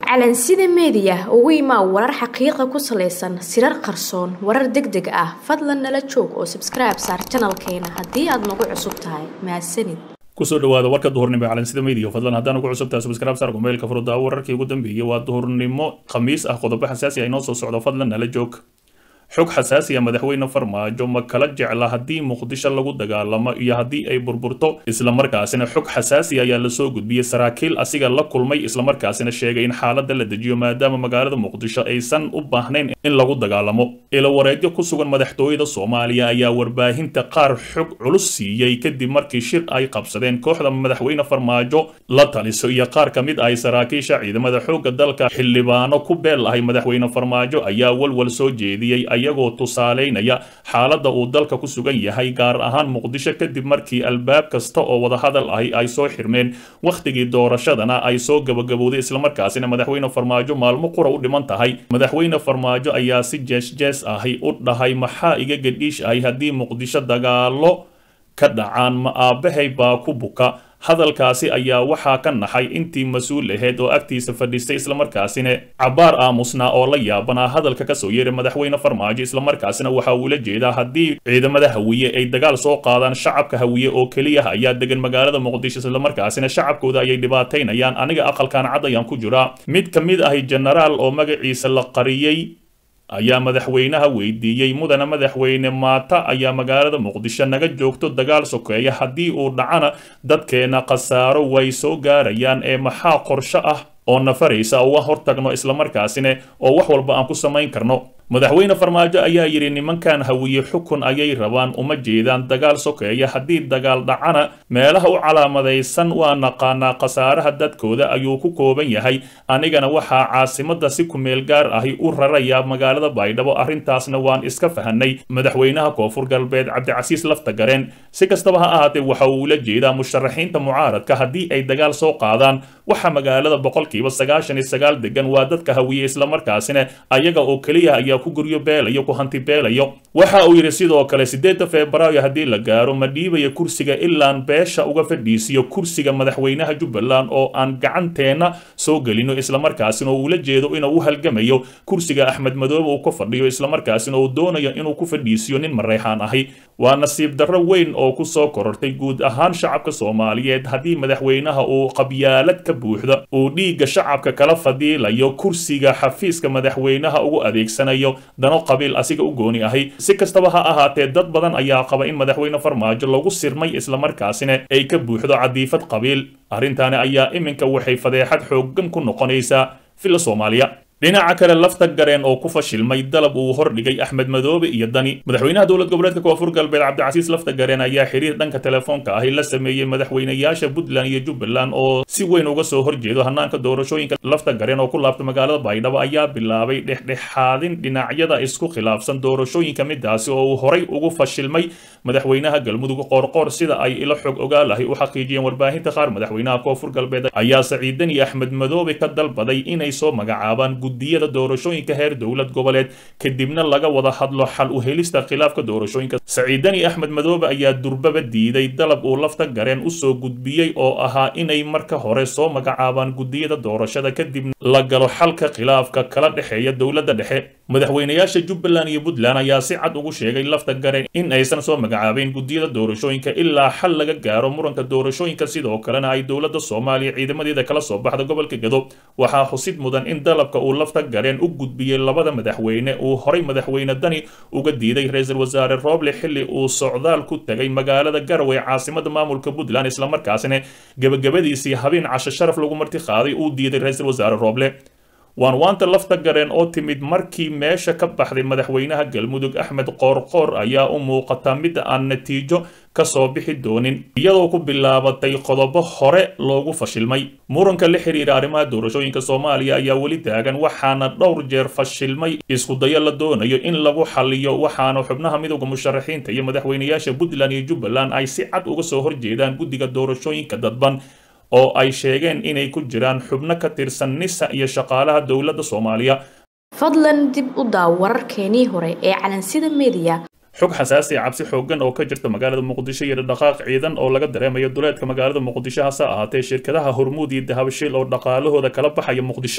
calansida meediya ugu imaa warar xaqiiqa ku salaysan sirar qarsoon warar deg deg ah fadlan nala joog oo sabskribe saar janalkeena haddii aad nagu cusub tahay mahadsanid kusoo dhawaada warka duhurnimo ee calansida media fadlan haddaan ugu cusubtahay subscribe saar kumeelka furudaawo wararkii ugu dambeeyey waa duhurnimo khamiis ah qodobo xasaasi ah inoo soo socdo fadlan nala joog xog xasaasi ah madaxweyne farmaajo ma kala jecla haddii muqdisho lagu dagaalamo iyo haddii ay burburto islamarkaasina xog xasaasi ayaa lasoo gudbiyey saraakiil asiga la kulmay islamarkaasina sheegay in xaaladda la dejiyo maadaama magaalada muqdisho aysan u baahnayn in lagu dagaalamo ilawareedyo ku sugan madaxtooyada soomaaliya ayaa warbaahinta qaar xog culus siiyey kadib markii shir ay qabsadeen kooxda madaxweyne farmaajo la taliso iyo qaar ka mid ah saraakiisha ciidamada xoogga dalka xildhibaano ku beel ahay madaxweyne farmaajo ayaa walwal soo jeediyey ayagoo tusaaleynaya xaaladda uu dalka ku sugan yahay gaar ahaan muqdisho kadib markii albaab kasta oo wadahadal ahi ay soo xirmeen wakhtigii doorashadana ay soo gabagabowday islamarkaasina madaxweyne farmaajo maalmo qura u dhiman tahay madaxweyne farmaajo ayaa si jees-jees ahi u dhahay maxaa iga gadhiish ahi haddii muqdisho dagaalo ka dhacaan ma aabbahay baa ku buka hadalkaasi ayaa waxaa ka naxay intii mas-uul aheyd oo agtiisa fadhiistay islamarkaasina cabaar aamusnaa oo la yaabanaa hadalka kasoo yeeray madaxweyne farmaajo islamarkaasina waxa uula jeedaa haddii ciidamada hawiye ay dagaal soo qaadaan shacabka hawiye oo keliya ayaa degan magaalada muqdisho islamarkaasina shacabkooda ayay dhibaataynayaan aniga aqalkan cad ayaan ku jiraa mid ka mid ahi jenaraal oo magaciisa la qariyey ayaa madaxweynaha weydiiyey mudana madaxweyne maata ayaa magaalada muqdisho naga joogto dagaal sokeeya haddii uu dhacana dadkeena khasaaro way soo gaarayaan ee maxaa qorsho ah oo nafaraysa uga hortagno islamarkaasina oo wax walba aan ku samayn karno madaxweyne farmaajo ayaa yidhi nimankan hawiye xukun ayay rabaan uma jeedaan dagaal sokeeya haddii dagaal dhacana meelaha u calaamadaysan waa naqaanaa khasaaraha dadkooda ayuu ku kooban yahay anigana waxaa caasimada si kumeel gaar ahi u rarayaa magaalada baydhabo arrintaasna waan iska fahanay madaxweynaha koonfur galbeed cabdicasiis lafta gareen si kastaba ha ahaatee waxa uu ula jeedaa musharaxiinta mucaaradka haddii ay dagaal soo qaadaan waxa magaalada boqolkiiba sagaashan iyo sagaal degan waa dadka hawiye islamarkaasina ayaga oo keliya ayaa ku guryo beelayo ku hanti beelayo waxa uu yidhi sidoo kale siddeedda febraayo haddii la gaaro ma dhiibaya kursiga ilaan beesha uga fadhiisiyo kursiga madaxweynaha jubbaland oo aan gacanteenna soo gelino islamarkaasina oo uula jeedo inuu u halgamayo kursiga axmed madoobe uu ka fadhiyo islamarkaasina uu doonayo inuu ku fadhiisiyo nin mareyxaan ahi waa nasiib darro weyn oo ku soo korortay guud ahaan shacabka soomaaliyeed haddii madaxweynaha uu qabyaalad ka buuxda uu dhiigga shacabka kala fadiilayo kursiga xafiiska madaxweynaha ugu adeegsanayo dano qabiil asiga u gooni ahi si kastaba ha ahaatee dad badan ayaa qaba in madaxweyne farmaajo lagu sirmay islamarkaasina ay ka buuxdo cadiifad qabiil arrintaani ayaa iminka waxay fadeexad xooggan ku noqonaysaa filla soomaaliya dhinaca kale lafta gareen oo ku fashilmay dalab uu hordhigay axmed madoobe iyo dani madaxweynaha dowlad goboleedka koonfur galbeed cabdicasiis lafta gareen ayaa xiriir dhanka telefoonka ahi la sameeyey madaxweynayaasha puntland iyo jubbaland oo si weyn uga soo horjeedo hanaanka doorashooyinka lafta gareen oo ku laabta magaalada baydhabo ayaa bilaabay dhexdhexaadin dhinacyada isku khilaafsan doorashooyinka midaasi oo uu horay ugu fashilmay madaxweynaha galmudug qoorqoor sida ay ila xog ogaalahay u xaqiijiyeen warbaahinta qaar madaxweynaha koonfur galbeed ayaa saciidan iyo axmed madoobe ka dalbaday inay soo magacaabaan gudiyada doorashooyinka heer dowlad goboleed kadibna laga wada hadlo xal u helista khilaafka doorashooyinka saciidani axmed madoobe ayaa durbaba diiday dalab uu lafta gareen usoo gudbiyey oo ahaa inay marka hore soo magacaabaan gudiyada doorashada kadibna la galo xalka khilaafka kala dhexeeya dowladda dhexe madaxweynayaasha jubbaland iyo puntland ayaa si cad ugu sheegay lafta gareen in aysan soo magacaabeyn gudiyada doorashooyinka ilaa xal laga gaaro muranka doorashooyinka sidoo kalena ay dowladda soomaaliya ciidamadeeda kala soo baxda gobolka gado waxaa xusid mudan in dalabka uu lafta gareen u gudbiyey labada madaxweyne uu horay madaxweyne dani uga diiday ra-iisul wasaare rooble xilli uu socdaal ku tegay magaalada garowe caasimada maamulka puntland islamarkaasina gebagabadiisii habeen casho sharaf lagu marti qaaday uu diiday ra-iisul wasaare rooble waan waanta lafta gareen oo timid markii meesha ka baxday madaxweynaha galmudug axmed qoorqoor ayaa u muuqata mid aan natiijo kasoo bixi doonin iyadoo ku bilaabatay qodobo hore loogu fashilmay muranka la xiriira arrimaha doorashooyinka soomaaliya ayaa weli taagan waxaana dhowr jeer fashilmay iskudayo la doonayo in lagu xaliyo waxaana xubnaha midowda musharaxiinta iyo madaxweynayaasha puntland iyo jubbaland ay si cad uga soo horjeedaan guddiga doorashooyinka dadban oo ay sheegeen inay ku jiraan xubno ka tirsan nisa iyo shaqaalaha dowladda soomaaliya fadlan dib u daaw wararkeenii hore ee calansida meediya xog xasaasi ah cabsi xooggan oo ka jirta magaalada muqdisho iyo dhaqaaq ciidan oo laga dareemayo duleedka magaalada muqdisho hase ahaatee shirkadaha hormuud iyo dahabashiil oo dhaqaalahooda kala baxaya muqdisho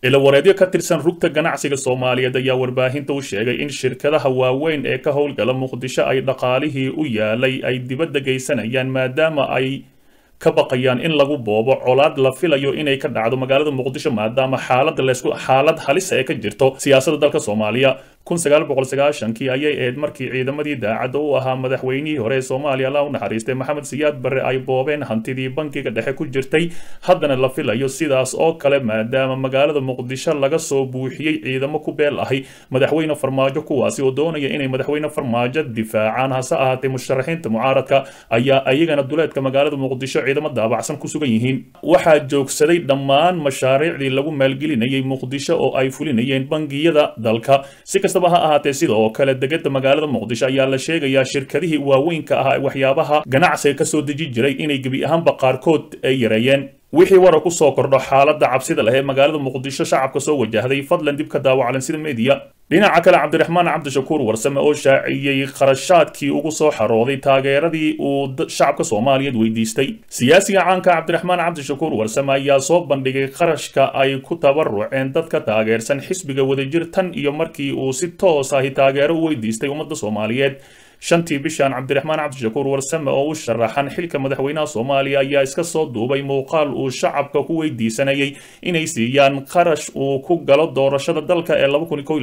ilawareedyo ka tirsan rugta ganacsiga soomaaliyeed ayaa warbaahinta u sheegay in shirkadaha waaweyn ee ka howlgala muqdisho ay dhaqaalihii u yaalay ay dibadda geysanayaan maadaama ay ka baqayaan in lagu boobo colaad la filayo inay ka dhacdo magaalada muqdisho maadaama xaalada laysku xaalad halisa ee ka jirto siyaasadda dalka soomaaliya kun sagaal boqol sagaashankii ayay ahayd markii ciidamadii daacadda u ahaa madaxweynihii hore ee soomaaliya allah u naxariistay maxamed siyaad barre ay boobeen hantidii bankiga dhexe ku jirtay haddana la filayo sidaas oo kale maadaama magaalada muqdisho laga soo buuxiyey ciidamo ku beel ahi madaxweyne farmaajo kuwaasi oo doonaya inay madaxweyne farmaajo difaacaan hase ahaatee musharaxiinta mucaaradka ayaa ayagana duleedka magaalada muqdisho ciidamo daabacsan ku sugan yihiin waxaa joogsaday dhammaan mashaariicdii lagu maalgelinayay muqdisho oo ay fulinayeen bangiyada dalka si kastaba ha ahaatee sidoo kale degada magaalada muqdisho ayaa la sheegayaa shirkadihii waaweynka ah ee waxyaabaha ganacsiga ka soo deji jiray inay gebi ahaanba qaarkood ay yareeyeen wixii wara ku soo kordho xaaladda cabsida leh ee magaalada muqdisho shacabka soo wajahday fadlan dib ka daawaclan sida media dhinaca kale cabdiraxmaan cabdishakuur warsame oo shaaciyey kharashaadkii ugu soo xarooday taageeradii uu shacabka soomaaliyeed weydiistay siyaasiga caanka cabdiraxmaan cabdishakuur warsame ayaa soo bandhigay kharashka ay ku tabaruceen dadka taageersan xisbiga wadajir tan iyo markii uu si toos ahi taageero u weydiistay ummadda soomaaliyeed shantii bishan cabdiraxmaan cabdishakuur warsame oo u sharaxan xilka madaxweynaha soomaaliya ayaa iska soo duubay muuqaal uu shacabka ku weydiisanayay inay siiyaan qarash uu ku galo doorashada dalka ee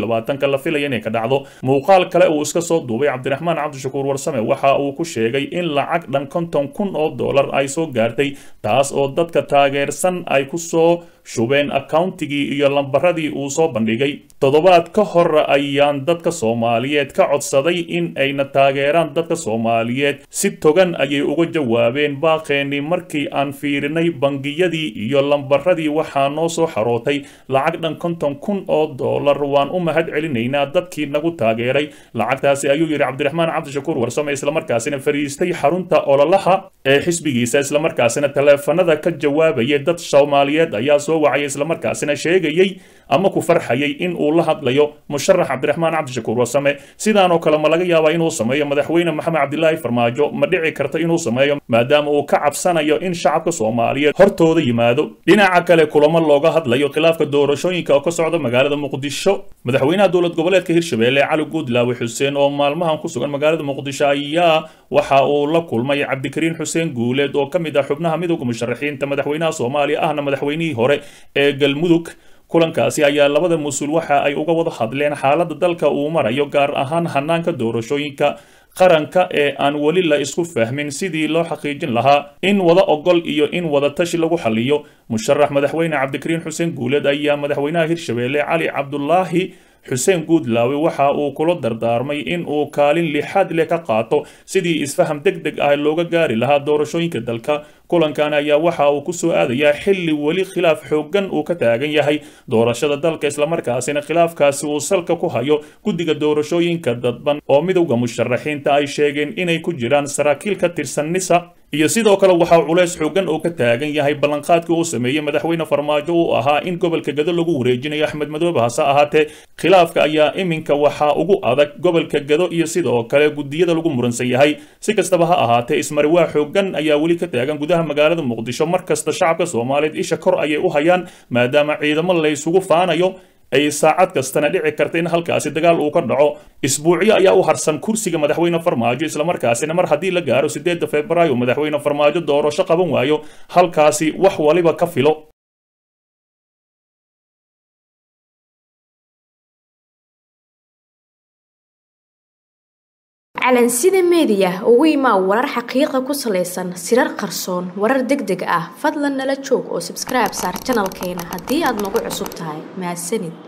la filaya inay ka dhacdo muuqaal kale uu iska soo duubay cabdiraxmaan cabdishakuur warsame waxa uu ku sheegay in lacag dhan konton kun oo dollar ay soo gaartay taas oo dadka taageersan ay ku soo shubeen accountigii iyo lambaradii uu soo bandhigay toddobaad ka hor ayaan dadka soomaaliyeed ka codsaday in ayna taageeraan dadka soomaaliyeed si togan ayay uga jawaabeen baaqeenii markii aan fiirinay bangiyadii iyo lambaradii waxaa noo soo xarootay lacag dhan konton kun oo dollar waan u mahad celinaynaa dadkii nagu taageeray lacagtaasi ayuu yidhi cabdiraxmaan cabdishakuur warsame islamarkaasina fariistay xarunta ololaha ee xisbigiisa islamarkaasina taleefanada ka jawaabaya dad soomaaliyeed ayaa soo wacaya islamarkaasina sheegayay ama ku farxayay in uu la hadlayo musharax cabdiraxmaan cabdishakuur warsame sidaan oo kale ma laga yaabaa inuu sameeyo madaxweyne maxamed cabdilaahi farmaajo ma dhici karta inuu sameeyo maadaama uu ka cabsanayo in shacabka soomaaliyeed hortooda yimaado dhinaca kale kulamo looga hadlayo khilaafka doorashooyinka oo ka socda magaalada muqdisho madaxweynaha dowlad goboleedka hirshabelle cali guudlaawe xuseen oo maalmahan ku sugan magaalada muqdisho ayaa waxa uu la kulmay cabdikariin xuseen guuleed oo ka mid ah xubnaha midowda musharaxiinta madaxweynaha soomaaliya ahna madaxweynihii hore ee galmudug kulankaasi ayaa labada mas-uul waxa ay uga wada hadleen xaaladda dalka uu marayo gaar ahaan hanaanka doorashooyinka qaranka ee aan weli la isku fahmin sidii loo xaqiijin lahaa in wada ogol iyo in wada tashi lagu xaliyo musharax madaxweyne cabdikariin xuseen guuleed ayaa madaxweynaha hirshabelle cali cabdulaahi xuseen guudlaawe waxa uu kula dardaarmay in uu kaalin lixaad leh ka qaato sidii isfaham deg deg ah looga gaari lahaa doorashooyinka dalka kulankan ayaa waxa uu ku soo aadayaa xilli weli khilaaf xooggan uu ka taagan yahay doorashada dalka islamarkaasina khilaafkaasi uu salka ku hayo guddiga doorashooyinka dadban oo midowda musharaxiinta ay sheegeen inay ku jiraan saraakiil ka tirsan nisa iyo sidoo kale waxaa culays xooggan oo ka taagan yahay ballanqaadkii uu sameeyey madaxweyne farmaajo uu ahaa in gobolka gado lagu wareejinayo axmed madoobe hase ahaatee khilaafka ayaa iminka waxaa ugu adag gobolka gado iyo sidoo kale guddiyada lagu muransan yahay si kastaba ha ahaatee ismariwaa xooggan ayaa weli ka taagan gudaha magaalada muqdisho mar kasta shacabka soomaaliyeed isha kor ayay u hayaan maadaama ciidamo laysugu faanayo ay saacad kastana dhici karta in halkaasi dagaal uu ka dhaco isbuucyo ayaa u harsan kursiga madaxweyne farmaajo islamarkaasina mar haddii la gaaro sideedda februaayo madaxweyne farmaajo doorasho qaban waayo halkaasi wax waliba ka filo calansida meediya ugu imaa warar xaqiiqa ku salaysan sirar qarsoon warar deg deg ah fadlan nala joog oo sabskribe saar janalkeena haddii aad nagu cusub tahay mahadsanid